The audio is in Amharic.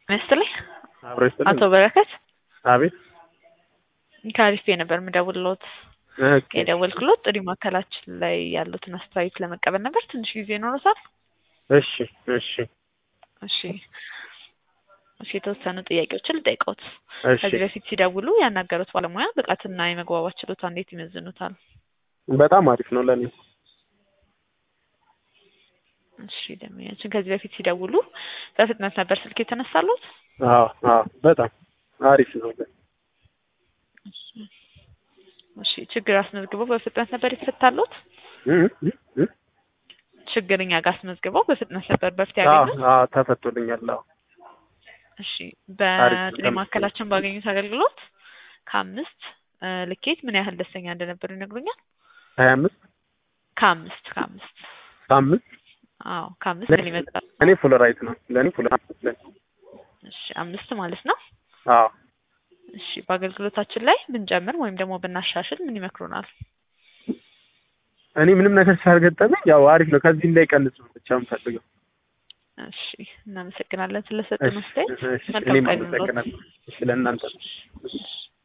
ይመስልኝ አብሮ ይስጥልኝ። አቶ በረከት አቤት። ከአሪፍ ነበር የምደውልልዎት። ኦኬ። የደወልኩሎት ጥሪ ማዕከላችን ላይ ያሉትን አስተያየት ለመቀበል ነበር። ትንሽ ጊዜ ይኖረታል? እሺ፣ እሺ፣ እሺ፣ እሺ። የተወሰኑ ጥያቄዎችን ልጠይቅዎት። እሺ። ከዚህ በፊት ሲደውሉ ያናገሩት ባለሙያ ብቃትና የመግባባት ችሎታ እንዴት ይመዝኑታል? በጣም አሪፍ ነው ለኔ። እሺ፣ ደንበኛችን ከዚህ በፊት ሲደውሉ በፍጥነት ነበር ስልክ የተነሳሉት? አዎ፣ አዎ፣ በጣም አሪፍ ነው። እሺ፣ ችግር አስመዝግበው በፍጥነት ነበር የተፈታሉት? እ እ እ ችግር እኛ ጋር አስመዝግበው በፍጥነት ነበር በፊት አዎ፣ ያገኙት? አዎ፣ ተፈቶልኛል። አዎ፣ እሺ አሪፍ ነው። በጥሪ ማዕከላችን ባገኙት አገልግሎት ከአምስት እ ልኬት ምን ያህል ደስተኛ እንደነበሩ ይነግሩኛል? ሀያ አምስት ከአምስት ከአምስት ከአምስት አዎ ከአምስት ምን ይመጣል? እኔ ፉል ራይት ነው ለእኔ ፉል ራይት ለኔ። እሺ አምስት ማለት ነው። አዎ እሺ በአገልግሎታችን ላይ ብንጨምር ወይም ደግሞ ብናሻሽል ምን ይመክሩናል? እኔ ምንም ነገር ስላልገጠመኝ ያው አሪፍ ነው። ከዚህ እንዳይቀንስ ነው ብቻ የምፈልገው። እሺ እናመሰግናለን ስለሰጡን እሺ፣ አስተያየት። እሺ፣ መልካም እኔም ቀን ይሁንልዎት። አመሰግናለሁ። እሺ፣ ለእናንተ እሺ